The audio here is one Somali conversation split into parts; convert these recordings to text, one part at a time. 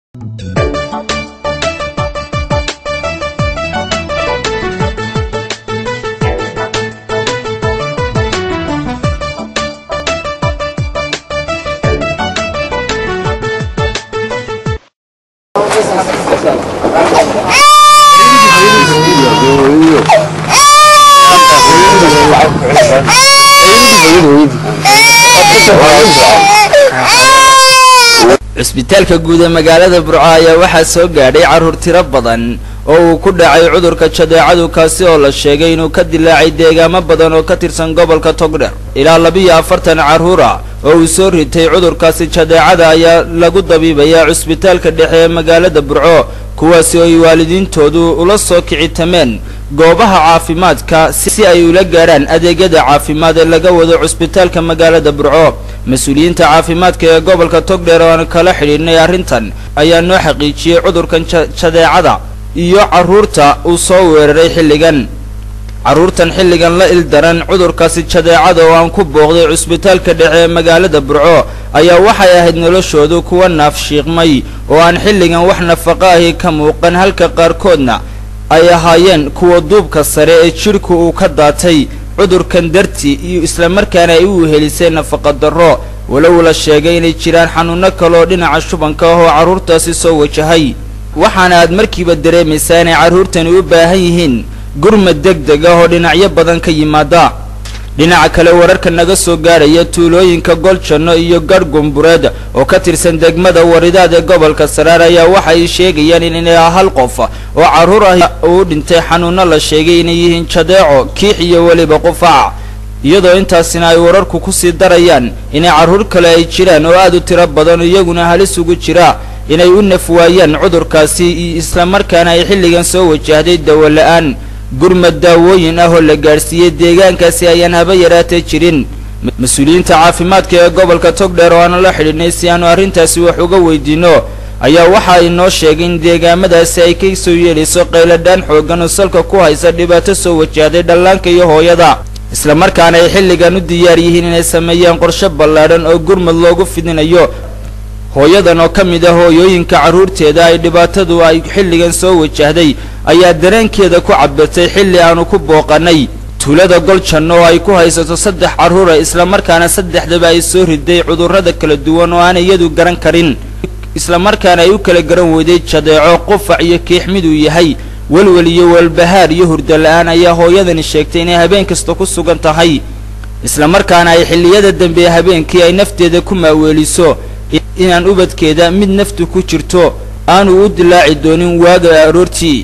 cusbitaalka guud ee magaalada burco ayaa waxaa soo gaadhay carruur tiro badan oo uu ku dhacay cudurka jadeecadu kaasi oo la sheegay inuu ka dilaacay deegaamo badan oo ka tirsan gobolka togdher ilaa labiyo afartan carruur ah oo uu soo ritay cudurkaasi jadeecada ayaa lagu dabiibayaa cusbitaalka dhexe ee magaalada burco kuwaasi oo ay waalidiintoodu ula soo kicitameen goobaha caafimaadka si ay ula gaadhaan adeegyada caafimaad ee laga wado cusbitaalka magaalada burco mas-uuliyiinta caafimaadka ee gobolka togdheer oo aan kala xidhiidhnay arrintan ayaa noo xaqiijiyey cudurkan jadeecada iyo carruurta uu soo weeraray xilligan carruurtan xilligan la ildaran cudurkaasi jadeecada oo aan ku booqday cusbitaalka dhexe ee magaalada burco ayaa waxay ahayd noloshoodu kuwa naafshiiqmay oo aan xilligan wax nafaqo ahi ka muuqan halka qaarkoodna ay ahaayeen kuwa duubka sare ee jidhku uu ka daatay cudurkan dartii iyo islamarkaana ay u wehelisay nafaqa darro walow la sheegay inay jiraan xanuuno kale oo dhinaca shubanka ah oo carruurtaasi soo wajahay waxaana aad markiiba dareemaysaa inay carruurtani u baahan yihiin gurmad deg deg ah oo dhinacyo badan ka yimaada dhinaca kale wararka naga soo gaadhaya tuulooyinka goljanno iyo garh gumbureed oo ka tirsan degmada waridaad ee gobolka saraar ayaa waxa ay sheegayaan in inay hal qof oo carruur ah uu dhintay xanuuno la sheegay inay yihiin jadeeco kiix iyo weliba qufac iyadoo intaasina ay wararku ku sii darayaan inay carruur kale ay jiraan oo aad u tiro badan iyaguna halis ugu jira inay u naf waayaan cudurkaasi iyo islamarkaana ay xilligan soo wajahday dawo la-aan gurmad daawooyin ah oo la gaadhsiiyey deegaankaasi ayaan haba yaraatee jirin mas-uuliyiinta caafimaadka ee gobolka togdheer oo aanu la xidhiidhnay si aanu arrintaasi wax uga weydiinno ayaa waxa ay noo sheegay in deegaamadaasi ay ka soo yeelayso qayladhaan xooggan oo salka ku haysa dhibaato soo wajahday dhallaanka iyo hooyada islamarkaana ay xilligan u diyaar yihiin inay sameeyaan qorshe ballaadhan oo gurmad loogu fidinayo hooyadan oo ka mid ah hooyooyinka carruurteeda ay dhibaatadu ay xilligan soo wajahday ayaa dareenkeeda ku cabirtay xilli aanu ku booqanay tuulada goljanno oo ay ku haysato saddex carruura islamarkaana saddexdaba ay soo riday cudurrada kala duwan oo aan iyadu garan karin islamarkaana ay u kala garan weyday jadeeco qufac iyo kiix miduu yahay welwel iyo walbahaar iyo hurdo la-aan ayaa hooyadani sheegtay inay habeen kasta ku sugan tahay islamarkaana ay xilliyada dambe ee habeenkii ay nafteeda ku maaweeliso inaan ubadkeeda mid naftu ku jirto aanu u dilaaci doonin waaga aroortii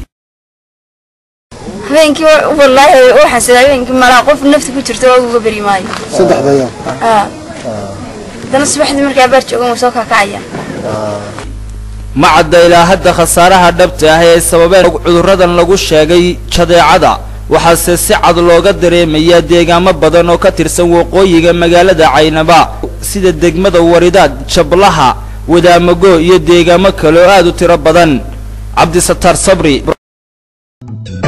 habeenkii wallaahi u xasida habeenkii malaa qof nafta ku jirto waagu uga beri maayo saddexda ayaa aa haddana subaxdii markaa baar joogan wuu soo kaakacaya ma cadda ilaa hadda khasaaraha dhabta ah ee sababeen cudurradan lagu sheegay jadeecada waxaase si cad looga dareemayaa deegaamo badan oo ka tirsan waqooyiga magaalada caynaba sida degmada waridaad jablaha wadaamago iyo deegaamo kale oo aad u tiro badan cabdisataar sabri